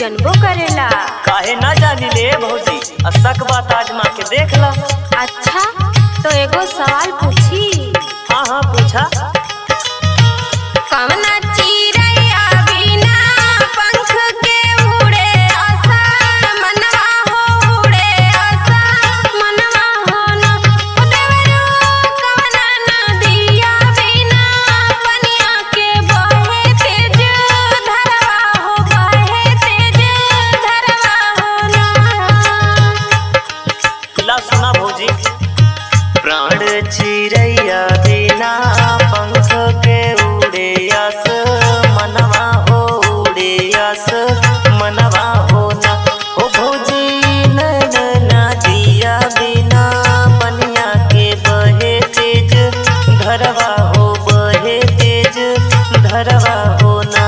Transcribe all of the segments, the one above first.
जनबो करेला काहे ना जानी ले भौजी असक बात आजमा के देख ला अच्छा तो एगो सवाल पूछी हाँ हाँ पूछा कवना चिरैया बिना पंख के उड़े आसा मनवा हो उड़े आसा मनवा हो न ओ देवरू कवना नदिया बिना पनिया के बहे तेज धरवा हो बहे तेज धरवा हो न ला सुना भौजी प्राण चिड़ैया बिना पंख के उड़े आस मनवा हो उड़े आस मनवा हो ना हो भौजी नैन ना दिया बिना पनिया के बहे तेज धरवा हो बहे तेज धरवा हो ना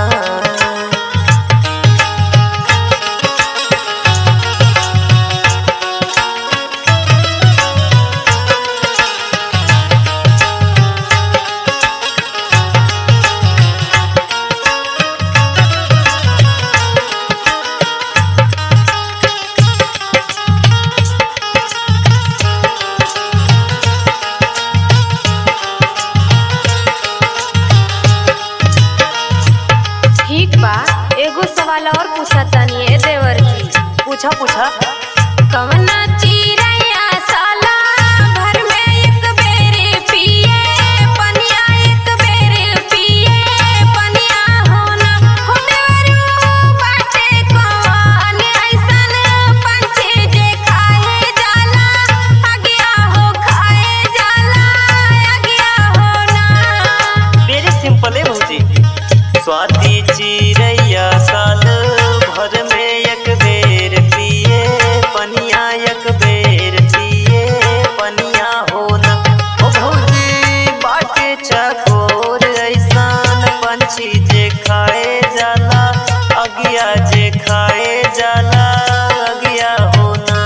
ठीक बा एगो सवाल और पूछा तानी ए देवर जी पूछा पूछा कवना चिरैया साला भर में एक बेर पिए पनिया एक बेर पिए पनिया हो ना हो देवरू बाटे कौन ऐसन पंछी जे खाए जाला अगिया हो खाए जाला अगिया हो ना वेरी सिंपल है भौजी स्वाति चिड़ैया साल भर में एक बेर पिए पनिया एक बेर पिए पनिया हो न ओ भौजी बाटे चकोर ऐसान पंछी जे खाए जाला अगिया जे खाए जाला अगिया हो ना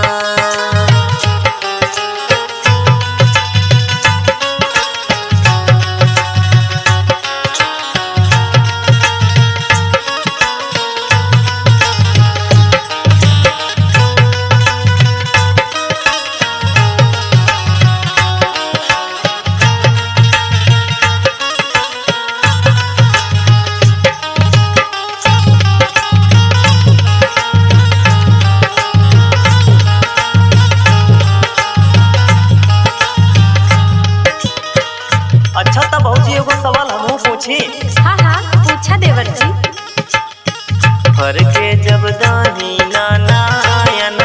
अच्छा तब भौजी एगो सवाल हमहू पूछी हाँ हाँ पूछा देवर जी फर के जब दाही नाना